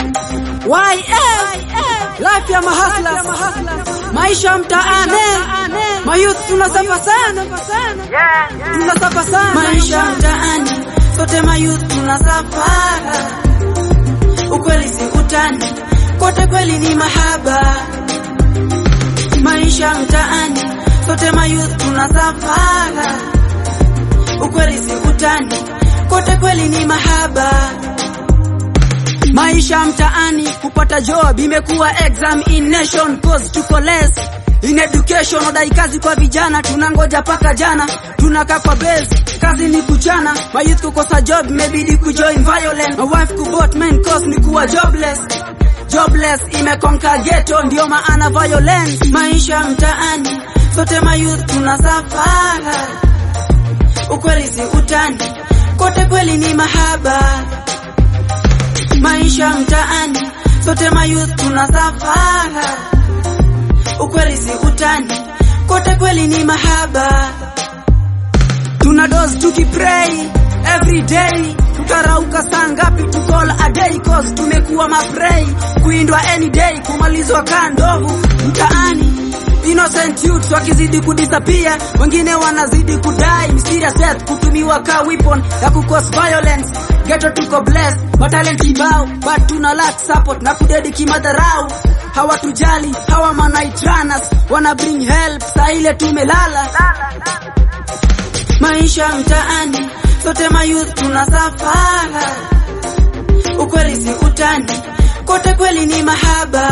YF life ya mahasla maisha mtaane mayouth tunasafa sana tunasafa sana maisha mtaani sote mayouth tunasafara ukweli si utani kote kweli ni mahaba maisha mtaani sote mayouth tunasafara ukweli si utani kote kweli ni mahaba maisha mtaani kupata job imekuwa examination cause tuko less in education odai kazi kwa vijana tunangoja paka jana tunakaa kwa base kazi ni kuchana mayouth kukosa job imebidi kujoin violence my wife kubot main cause ni kuwa jobless jobless imekonka ghetto ndio maana violence maisha mtaani sote mayouth tunasafara ukweli si utani kote kweli ni mahaba maisha mtaani sote mayouth tunasafara ukweli si utani kote kweli ni mahaba tuna dose tukipray every day tutarauka saa ngapi tukol a day cause tumekuwa maprey kuindwa any day kumalizwa kaa ndovu mtaani innocent youths wakizidi kudisappear wengine wanazidi kudai mysterious death kutumiwa ka weapon ya kukos violence ghetto tuko blessed matalent kibao but tuna lack support na kudedi kimadharau hawatujali hawa manaitranas wana bring help saa ile tumelala maisha mtaani sote mayouth tunasafara ukweli si utani kote kweli ni mahaba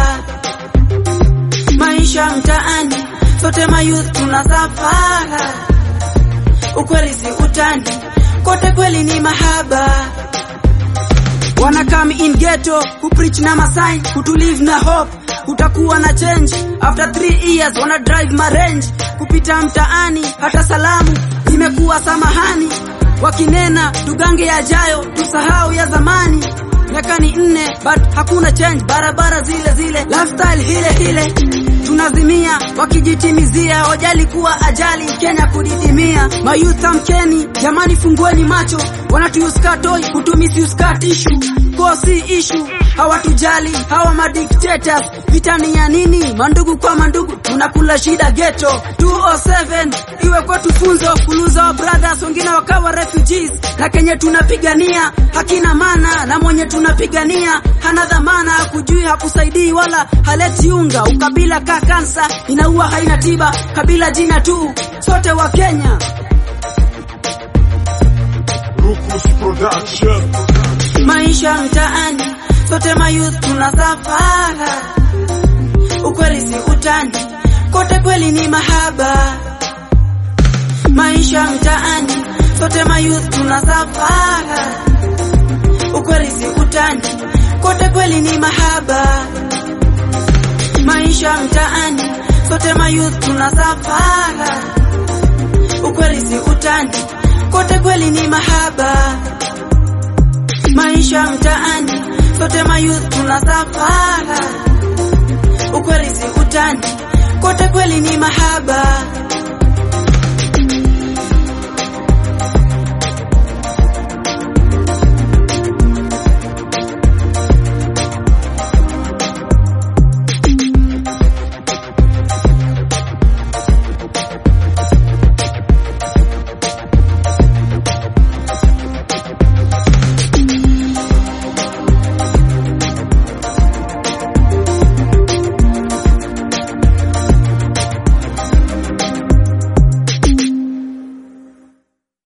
maisha mtaani sote mayouth tunasafara ukweli si utani kote kweli ni mahaba wana come in ghetto kupreach na masign kutulive na hope kutakuwa na change after 3 years wana drive marange kupita mtaani hata salamu imekuwa samahani wakinena tugange yajayo tusahau ya zamani miaka ni nne but hakuna change barabara zile zile lifestyle hile hile tunazimia wakijitimizia hojali kuwa ajali Kenya kudidimia mayouth amkeni jamani fungueni macho wanatuuskatoi kutumisiuska tishu kosi ishu hawatujali hawa madictators vitani ya nini mandugu kwa mandugu tunakula shida ghetto 207 iwe kwetu funzo kuluza wa brothers wengine wakawa refugees na kenye tunapigania hakina maana na mwenye tunapigania hana dhamana kujui hakusaidii wala haleti unga ukabila ka kansa inaua haina tiba kabila jina tu sote wa Kenya Rukus Production. maisha mtaani sote mayouth tunasafara ukweli si utani kote kweli ni mahaba maisha mtaani sote mayouth tunasafara ukweli si utani kote kweli ni mahaba maisha mtaani sote mayouth tunasafara ukweli si utani kote kweli ni mahaba maisha mtaani sote mayouth tunasafara ukweli si utani kote kweli ni mahaba